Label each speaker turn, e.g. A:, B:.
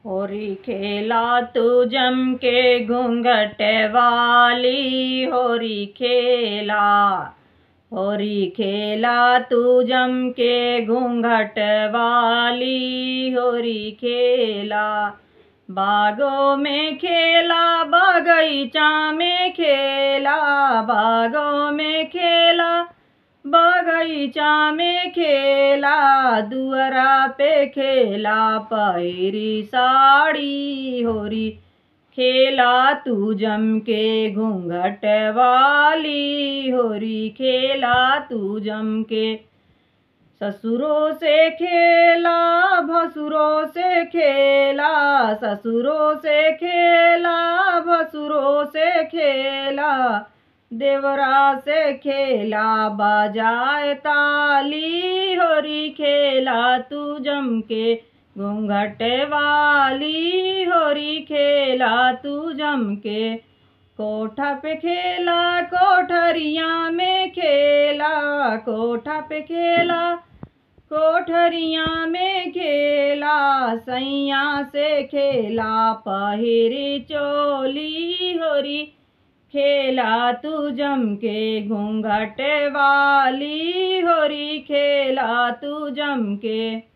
A: होरी खेला तू जम के घूंघट वाली होरी खेला होरी खेला तू जम के घूंघट वाली होरी खेला बागों में खेला बगीचा में खेला बागों में खेला बगीचा में खेला दुअरा पे खेला पहिरी साड़ी होरी खेला तू जम के घूंघट वाली होरी खेला तू जम के ससुरों से खेला भसुरों से खेला ससुरों से खेला भसुरों से खेला देवरा से खेला बजाए ताली होरी खेला तू जम के घूंघट वाली होरी खेला तू जम के कोठा पे खेला कोठरिया में खेला कोठा पे खेला कोठरिया में खेला सैया से खेला पहिरी चोली होरी खेला तू जम के घूंघट वाली होरी खेला तू जम के